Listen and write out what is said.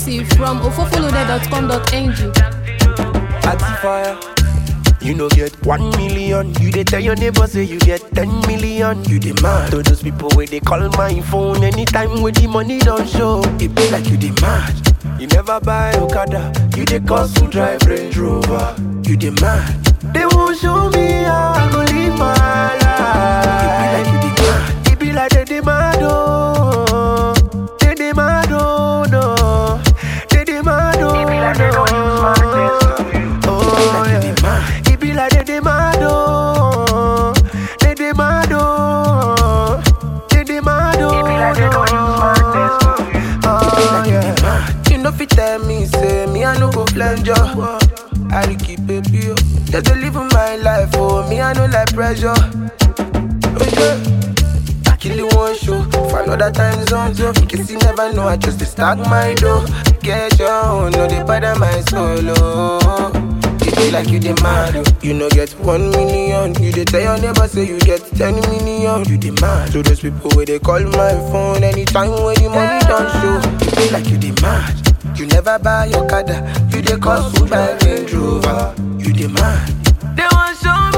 Exclusive from ofofolode.com.ng. At fire. You know get one million. You dey tell your neighbor say you get ten million. You demand to those people where they call my phone anytime when the money don't show. It be like you demand. You never buy Okada. You dey cost to drive Range Rover. You demand. They won't show me how I go live my life. It be like you demand. It be like they demand oh. They demand oh no. They demand oh no. Oh yeah. It be like they demand oh. They demand oh. They demand oh. Oh yeah. You know fit tell me say me I no go flange you. I dey keep it pure. Just to live my life oh me I no like pressure. Oh yeah. I kill you one show for another time zone so in case you never know I just dey stack my dough. Get your own, no dey bother my solo. It be like you demand, oh. you no get one million. You dey tell your neighbor say you get ten million. You demand to those people where they call my phone anytime when the money don't show. It be like you demand. You never buy your car, you dey cost to buy Range Rover. You demand. They want show